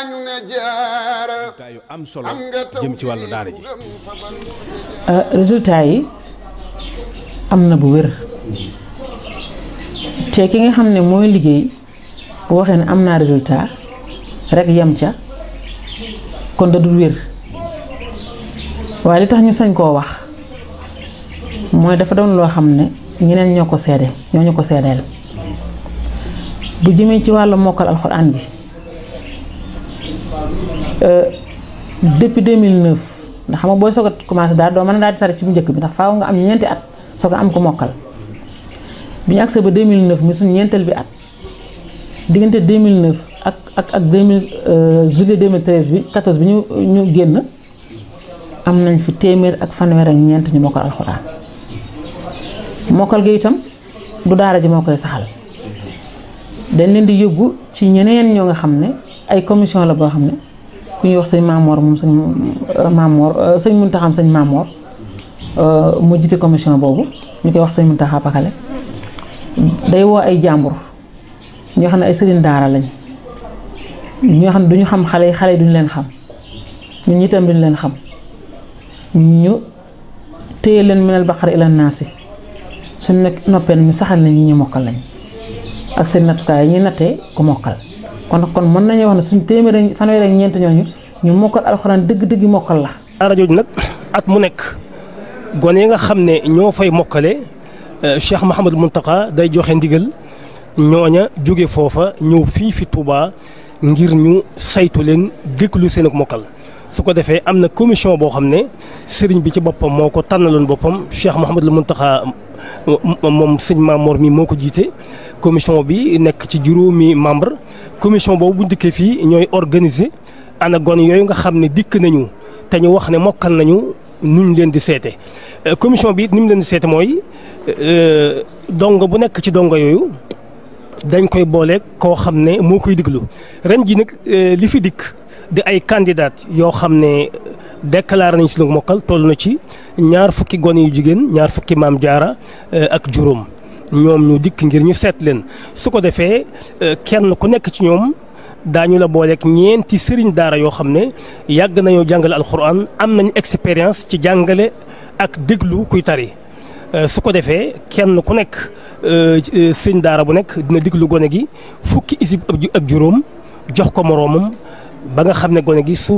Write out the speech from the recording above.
ñu ne jaara résultat yu am solo am nga taw jëm ci wàllu daara ji résultat yi am na bu wér te ki nga xam ne mooy liggéey bu waxee ne am naa résultat rek yem ca kon da dul wér waaye li tax ñu sañ koo wax mooy dafa doon loo xam ne ñeneen ñoo ko seede ñoo ñu ko seedeel bu jëmee ci wàllu mokkal alxuraan bi depuis 2009 ndax xam nga booy soog a commencé daal doo mën a daal di tari ci bu njëkk bi ndax faaw nga am ñeenti at soog a am ko mokkal bi ñu agsee ba 2009 mi suñu ñeenteel bi at diggante 2009 ak ak ak 2000 juillet 2013 bi 14 bi ñu ñu génn am nañ fi téeméer ak fanweer ak ñeent ñu mokkal alxuraan mokkal gi itam du daara ji moo koy saxal dañ leen di yóbbu ci ñeneen ñoo nga xam ne ay commission la boo xam ne ku ñuy wax sëñ Maamoor moom sëñ Maamoor sëñ Muntaxa sëñ Maamoor mu jiite commission boobu ñu koy wax sëñ Muntaxa Pakale day woo ay jàmbur ñoo xam ne ay sëriñ daara lañ ñoo xam ne duñu xam xale yi xale yi duñu leen xam ñun itam duñu leen xam ñu téye leen minal baqara ila naasi suñ nekk noppee ñu saxal na ñi ñu mokkal lañ ak seen nattukaay yi ñuy nattee ku mokkal kon kon mën nañu wax ne suñ téeméer fanweer ak ñeent ñooñu ñu mokkal alxuraan dëgg-dëgg mokkal la. daara jooju nag at mu nekk gone yi nga xam ne ñoo fay mokkale Cheikh Mouhamadou Mountakha day joxe ndigal ñooña jóge foofa ñëw fii fi Touba ngir ñu saytu leen déglu seen ak mokkal. su ko defee am na commission boo xam ne sëriñ bi ci boppam moo ko tànnaloon boppam Cheikh Mouhamadou Mountakha moom sëñ Mamor mi moo ko jiite commission bi nekk ci juróomi membre commission boobu bu dikkee fii ñooy organiser ana gon yooyu nga xam ne dikk nañu te ñu wax ne mokkal nañu nuñ leen di seete commission bi it ni mu leen di seete mooy dongo bu nekk ci dongo yooyu dañ koy boole koo xam ne moo koy diglu ren ji nag li fi dikk di ay candidat yoo xam ne déclaré nañ si lu mokkal toll na ci ñaar fukki gone yu jigéen ñaar fukki maam jaara ak juróom ñoom ñu dikk ngir ñu seet leen su ko defee kenn ku nekk ci ñoom daañu la booleeg ñeenti sëriñ daara yoo xam ne yàgg nañoo jàngale alxuraan am nañ expérience ci jàngale ak déglu kuy tari su ko defee kenn ku nekk sëriñ daara bu nekk dina déglu gone gi fukki isib ak juróom jox ko moroomam ba nga xam ne gone gi su